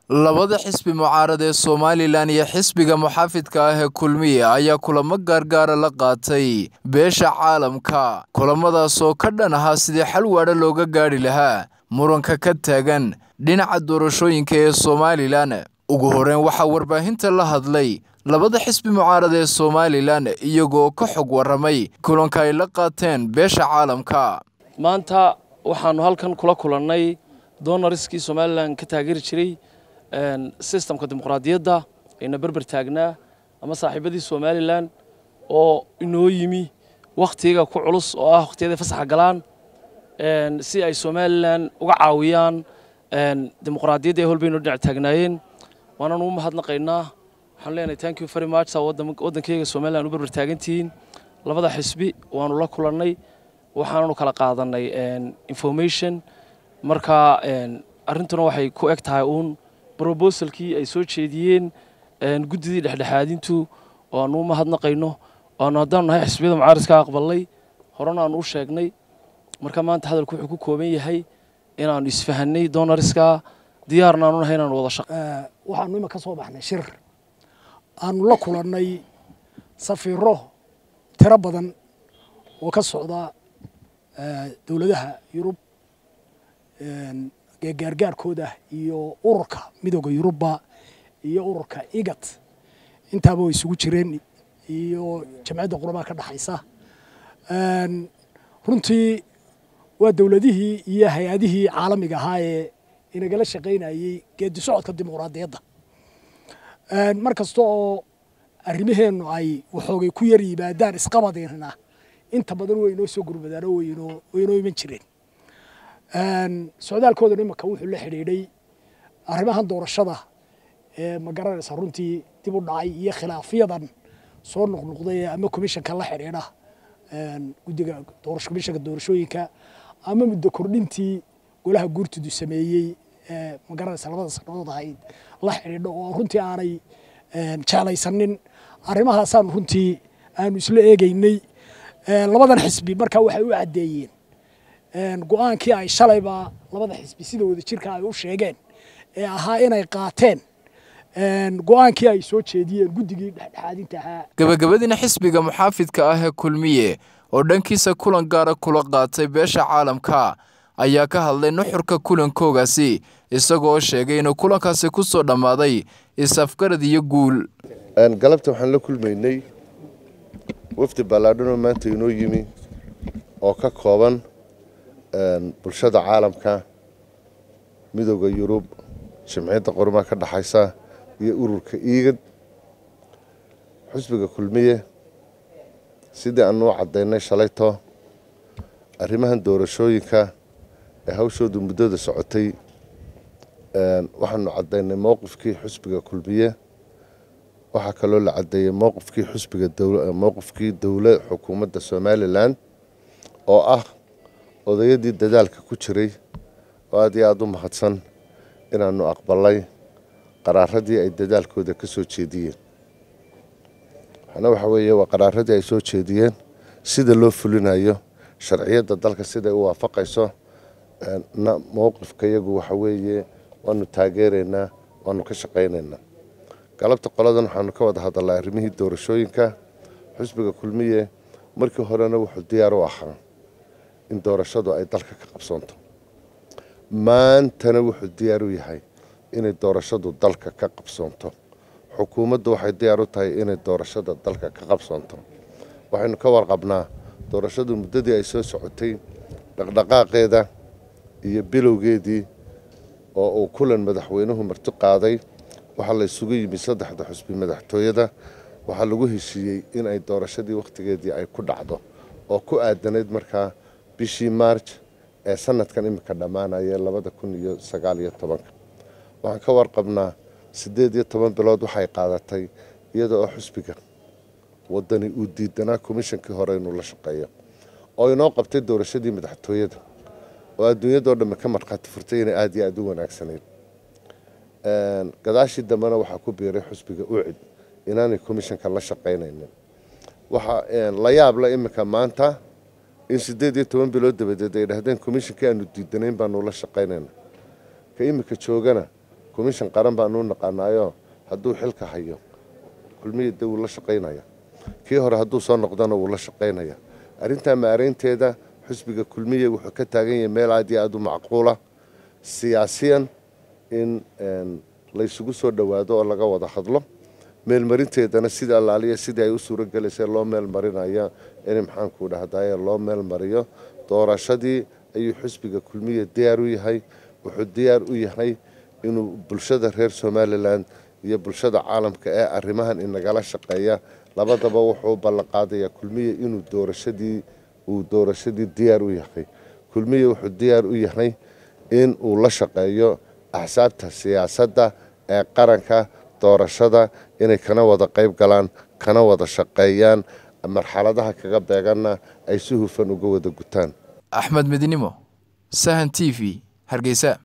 labada xisbi mucaarad ee somalilan iyo xisbiga muxaafidka ah ee kulmiye ayaa kulamo gaargaara la qaatay beesha caalamka kulamadaasoo ka dhan ahaa sidii xal waadha looga gaadhi lahaa muranka ka taagan dhinaca doorashooyinka ee somalilan ugu horeyn waxaa warbaahinta la hadlay labada xisbi mucaarad ee somalilan iyagoo ka xog warramay kulanka ay la qaateen beesha caalamka maanta waxaanu halkan kula kulannay doonariskii somalilan ka taageeri jiray sistamka dimuqraadiyadda ayna berber taagnaa ama saaxiibadii somalilan oo inoo yimi wakhtiga ku culus oo ah wakhtiyadii fasaxa galaan si ay somalilan uga caawiyaan dimuqraadiyadda ee holbayno dhinac taagnaayeen waanaan u mahadnaqaynaa waxaan leenahay thank you very much saa waddankeyga somalilan u berber taagantihiin labada xisbi waanu la kulannay waxaananu kala qaadanay information marka arrintuna waxay ku eg tahay uun brobosalkii ay soo jeediyeen guddidii dhexdhexaadintu oo aanu u mahadnaqayno aanu haddaanu nahay xisbiyada mucaaridka aqbalnay horena aanu u sheegnay marka maanta hadalku wuxuu ku kooban yahay inaanu isfahanay doonariska diyaarna aanu nahay inaanu wada shaq waxaanu ima ka soo baxnay shir aanu la kulannay safiiro tiro badan oo ka socda dowladaha yurub gaargaarkooda iyo ururka midooda yurubba iyo ururka igat intaaba way isugu jireen iyo jamciyadda qurbaha ka dhexaysa runtii waa dowladihii iyo hay-adihii caalamiga ahaa ee inagala shaqaynayey geedi socodka dimuqraadiyadda mar kasta oo arrimaheennu ay waxoogay ku yar yimaadaan isqabadeenna inta badan way inoo soo gurmadaan oo way inoo iman jireen socdaalkoodan imanka wuxuu la xidhiidhay arrimahan doorashada ee ma garanaysa runtii dib u dhacay iyo khilaafyadan soo noqnoqday ama komishanka la xidhiidha guddiga komishanka doorashooyinka ama muddo kordhintii golaha guurtidu sameeyey ee ma garanaysa labada sanadood ahayd la xidhiidho oo runtii aanay jeclaysanin arrimahaasaan runtii aanu isla eegaynay labadan xisbi markaa waxay u caddeeyeen go-aankii ay shalayba labada xisbi sida wada jirka ay u sheegeen ee ahaa inay qaateen go-aankii ay soo jeediyeen guddigii dhexdhexaadinta ahaa gabagabadiina xisbiga muxaafidka ah ee kulmiye oo dhankiisa kulan gaara kula qaatay beesha caalamka ayaa ka hadlay nuxurka kulankoogaasi isagoo sheegay inuu kulankaasi ku soo dhammaaday is-afgarad iyo guul galabta waxaan la kulmaynay wafdi ballaadhanoo maanta inoo yimi oo ka kooban bulshada caalamka midooda yurub jimciyadda qormaha ka dhexaysa iyo ururka iigad xusbiga kulmiye sidii aanu u caddaynay shalayto arrimahan doorashooyinka ee hawshoodu muddada socotay waxaanu caddaynay mowqifkii xusbiga kulmiye waxaa kaloo la caddeeyey mowqifkii xusbiga mowqifkii dowla xukuumadda somalilan oo ah odayadii dadaalka ku jiray oo aad iyo aada u mahadsan inaanu aqbalay qaraaradii ay dadaalkooda ka soo jeediyeen waxaana waxa weeye waa qaraaradii ay soo jeediyeen sida loo fulinayo sharciyadda dalka siday u waafaqayso mowqifka iyagu waxa weeye waanu taageeraynaa waanu ka shaqaynaynaa galabta qoladan waxaanu ka wada hadalnay arrimihii doorashooyinka xusbiga kulmiye markii horena wuxuu diyaar u ahaa in doorashadu ay dalka ka qabsoonto maantana wuxuu diyaar u yahay inay doorashadu dalka ka qabsoonto xukuumaddu waxay diyaar u tahay inay doorashada dalka ka qabsoonto waxaynu ka warqabnaa doorashadu muddadii ay soo socotay dhaqdhaqaaqeeda iyo bilowgeedii oo uu kulan madaxweynuhu marti qaaday waxaa la isugu yimi saddexda xusbi madaxtooyada waxaa lagu heshiiyey in ay doorashadii wakhtigeedii ay ku dhacdo oo ku aadanayd markaa bishii maarj ee sanadkan iminka dhammaanaya labada kun iyo sagaal iyo tobanka waxaan ka warqabnaa siddeed iyo toban bilood waxay qaadatay iyada oo xusbiga wadani uu diidanaa komishankii hore inuu la shaqeeyo oo inoo qabtay doorashadii madaxtooyada oo adduunyadoo dhamme ka markhaati furtay inay aada iyo aada u wanaagsanayd gadaashii dambena waxaa ku biiray xusbiga ucid inaanay komishanka la shaqaynaynin waxaa la yaabla iminka maanta in siddeed iyo toban bilood dabadeed ay dhahdeen komishankii aanu diidanayn baanu la shaqaynayna ka iminka joogana commission qaran baanu naqaanaayo hadduu xilka hayo kulmiya de wuu la shaqaynaya kii hore hadduu soo noqdona wuu la shaqaynaya arrintaa maareynteeda xusbiga kulmiya wuxuu ka taagan yahay meel aad iyo aada u macquula siyaasiyan in laysugu soo dhowaado oo laga wada hadlo meelmarinteedana sida allaaliya sidii ay u suuro gelaysay loo meel marinaya in maxaanku dhahdaye loo meel mariyo doorashadii ayuu xusbiga kulmiya diyaar u yahay wuxuu diyaar u yahay inuu bulshada reer somalilan iyo bulshada caalamka ee arrimahan inagala shaqeeya labadaba wuxuu ballanqaadayaa kulmiya inuu doorashadii uu doorashadii diyaar u yahay kulmiya wuxuu diyaar u yahay in uu la shaqeeyo axsaabta siyaasadda ee qaranka doorashada inay kana wada qayb galaan kana wada shaqeeyaan marxaladaha kaga beeganna ay si hufan uga wada gutaan axmed midnimo sahan t v hargeysa